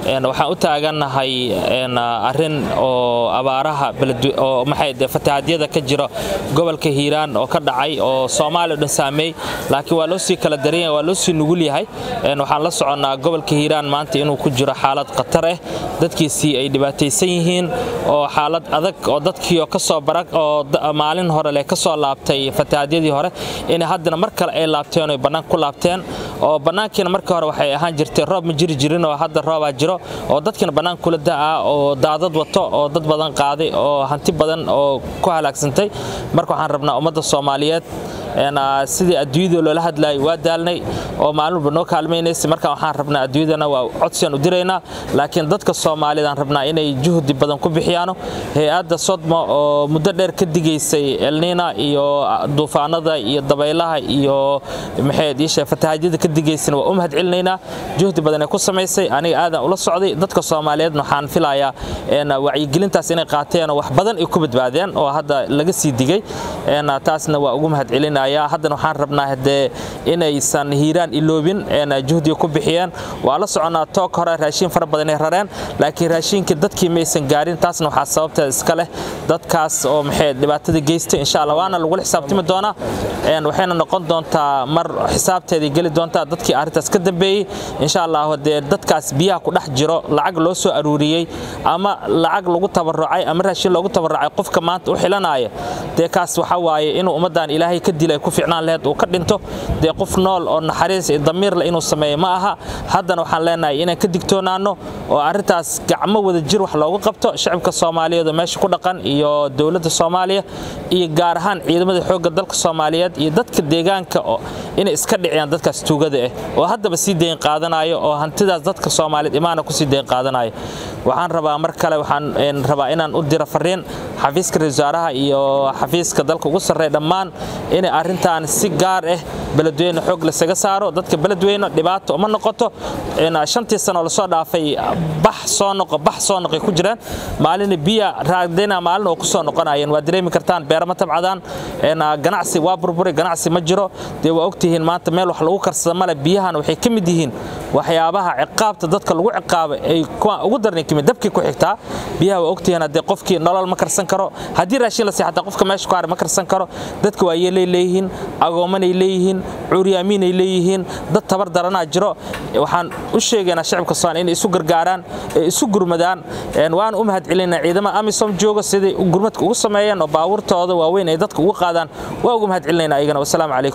waxaan u taagannahay arrin oo abaaraha oo maxay fatahaadyada ka jira gobolka hiiraan oo ka dhacay oo soomaaliya o dhan saameey laakiin waa loo sii kala daranya waa loo sii nugul yahay waxaan la soconnaa gobolka hiiraan maanta inuu ku jiro xaalad khatar ah dadkiisii ay dhibaataysan yihiin oo xaalad adag oo dadkii oo kasoo barag oo maalin hore leh ka soo laabtay fatahaadyadii hore inay haddana mar kale ay laabteen oy bannaan ku laabteen oo bannaankiina markii hore waxay ahaan jirtay roob ma jiri jirin oo hadda roobaa jiro oo dadkiina bannaan kula da'aa oo daadad wato oo dad badan qaaday oo hanti badan oo ku halaagsantay marka waxaan rabnaa ummadda soomaaliyeed sidii adduunyada loola hadlaayay waa daalnay oo maalin walba noo kaalmaynaysa marka waxaan rabnaa adduunyadana waa codsiyaan u diraynaa laakiin dadka soomaaliyed aan rabnaa inay juhdi badan ku bixiyaano hay-adda sodmo oo muddo dheer ka digaysay elniina iyo duufaanada iyo dabaylaha iyo maxayd iishe fatahaadyada ka digaysana waa u mahad celinaynaa juhdi badan ay ku samaysay aniga aadan ula socday dadka soomaaliyeedna waxaan filayaa wacyigelintaas inay qaateen oo wax badan ay ku badbaadeen oo hadda laga sii digay taasna waa ugu mahad celinaya haddana waxaan rabnaa hadee inaysan hiiraan iloobin juhdiga ku bixiyeen waa la soconnaa toog hore raashiin fara badan ay rareen laakiin raashiinka dadkii maysan gaarin taasna waxaa sababteeda iska leh dadkaas oo maxay dhibaatada geystay insha allah waana lagula xisaabtami doonaa waxayna noqon doontaa mar xisaabteedii geli doontaa dadkii arrintaas ka dambeeyey insha allah hadee dadkaas biyaha ku dhex jiro lacag loo soo aruuriyey ama lacag lagu tabarucay ama raashiin loogu tabarucay qofka maanta u xilanaya dee kaas waxa waaye inuu ummaddan ilaahay ka dilay ku ficnaan laheyd uu ka dhinto dee qof nool oo naxariis iyo damiirle inuu sameeyo ma aha haddana waxaan leenahay inaan ka digtoonaanno oo arrintaas gacmo wada jir wax loogu qabto shacabka soomaaliyeed oo meesha ku dhaqan iyo dowladda soomaaliya iyo gaar ahaan ciidamada xoogga dalka soomaaliyeed iyo dadka deegaanka inay iska dhiciyaan dadkaas tuugada ah oo haddaba sii dayn qaadanayo oo hantidaas dadka soomaaliyeed imaana kusii dayn qaadanayo waxaan rabaa mar kale waxaan rabaa inaan u diro fariin xafiiska ra-isul wasaaraha iyo xafiiska dalka ugu sarreeya dhammaan inay arrintan si gaar ah beledweyne xoog lasaga saaro dadka beledweyne dhibaato uma noqoto shantii sano lasoo dhaafay bax soo noqo bax soo noqay ku jiraan maalina biya raadina maalin oo ku soo noqonayeen waa dareemi kartaan beerama tabcadaan ganacsi waa burburay ganacsi ma jiro dee waa ogtihiin maanta meel wax lagu karsada male biyahan waxay ka mid yihiin waxyaabaha ciqaabta dadka lagu ciqaabay ay ugu darnay kamid dabkii ku xigtaa biyaha waa ogtihiin haddee qofkii nolol ma karsan karo haddii raashin la seexataa qofka meesha ku haray ma karsan karo dadka waa yeelay leeyihiin agoomanay leeyihiin cuuryaamiinay leeyihiin dad tabar daranaa jiro waxaan u sheegaynaa shacabka soomaaliya inay isu gargaaraan ee isu gurmadaan waan u mahad celinaa ciidamada amisom jooga siday gurmadka ugu sameeyeen oo baabuurtooda waaweyn ay dadka ugu qaadaan waa ugu mahad celinaynaa ayagana wasalaamu calaykum